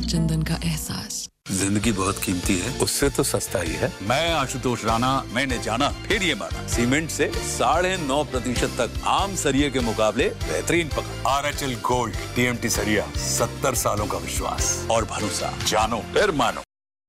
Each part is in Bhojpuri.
चंदन का एहसास जिंदगी बहुत कीमती है उससे तो सस्ता ही है मैं आशुतोष राणा मैंने जाना फिर ये माना सीमेंट से साढ़े नौ प्रतिशत तक आम सरिये के मुकाबले बेहतरीन पकड़ R H L gold TMT सरिया सत्तर सालों का विश्वास और भरोसा जानो फिर मानो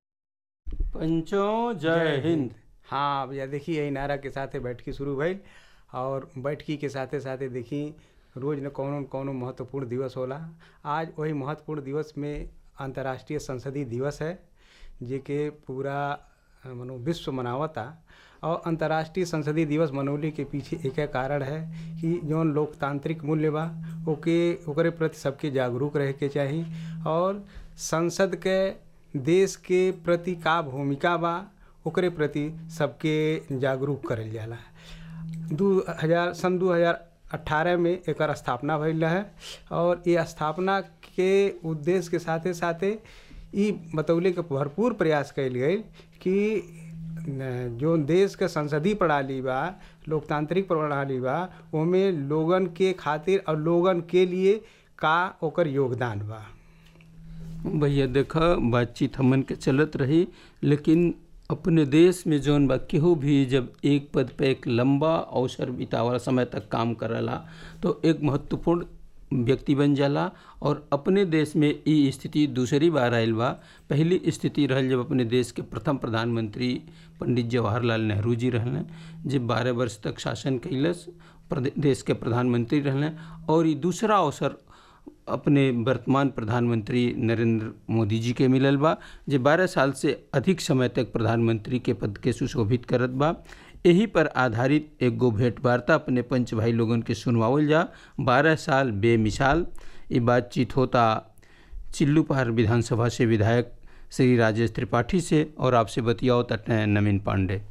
पंचों जय हिंद हाँ भैया देखिए यही नारा के साथे बैठकी शुरू भइल और बैठकी के साथे साथे देखी रोज न कौनो न कौनो महत्वपूर्ण दिवस होला आज वही महत्वपूर्ण दिवस में अंतर्राष्ट्रीय संसदीय दिवस है जेके पूरा अ, मनो विश्व मनावता और अंतर्राष्ट्रीय संसदीय दिवस मनौले के पीछे एक कारण है कि जौन लोकतांत्रिक मूल्य बा ओके ओकरे प्रति सबके जागरूक रहे के चाही और संसद के देश के प्रति का भूमिका बा ओकरे प्रति सबके जागरूक करल जाला दू हजार सन दू हजार अट्ठारह में एकर स्थापना भइल रहे और ये स्थापना के उद्देश्य के साथे साथे ई बतौले के भरपूर प्रयास कयल गई कि न- जो देश के संसदीय प्रणाली बा लोकतांत्रिक प्रणाली बा ओमे लोगन के खातिर और लोगन के लिए का ओकर योगदान बा भैया देखा बातचीत हमन के चलत रही लेकिन अपने देश में जौन बा केहू भी जब एक पद पे एक लंबा अवसर बितावला समय तक काम करला तो एक महत्वपूर्ण व्यक्ति बन जाला और अपने देश में ई स्थिति दूसरी बार आयल बा पहली स्थिति रहल जब अपने देश के प्रथम प्रधानमंत्री पंडित जवाहरलाल नेहरू जी रहलन जब बारह वर्ष तक शासन कैलस प्रदे- देश के प्रधानमंत्री रहलन और ई दूसरा अवसर अपने वर्तमान प्रधानमंत्री नरेंद्र मोदी जी के मिलल बा जे 12 साल से अधिक समय तक प्रधानमंत्री के पद के सुशोभित करत बा यही पर आधारित एगो भेंट वार्ता अपने पंच भाई लोगन के सुनवावल जा 12 साल बेमिसाल ये बातचीत होता चिल्लू पहाड़ विधानसभा से विधायक श्री राजेश त्रिपाठी से और आपसे बतियाओ तट नवीन पांडे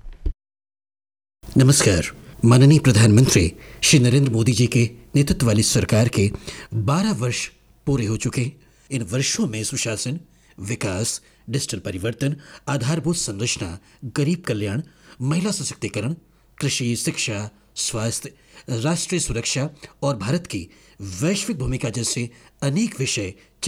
नमस्कार माननीय प्रधानमंत्री श्री नरेंद्र मोदी जी के नेतृत्व वाली सरकार के 12 वर्ष पूरे हो चुके इन वर्षों में सुशासन विकास डिजिटल परिवर्तन आधारभूत संरचना गरीब कल्याण महिला सशक्तिकरण कृषि शिक्षा स्वास्थ्य राष्ट्रीय सुरक्षा और भारत की वैश्विक भूमिका जैसे अनेक विषय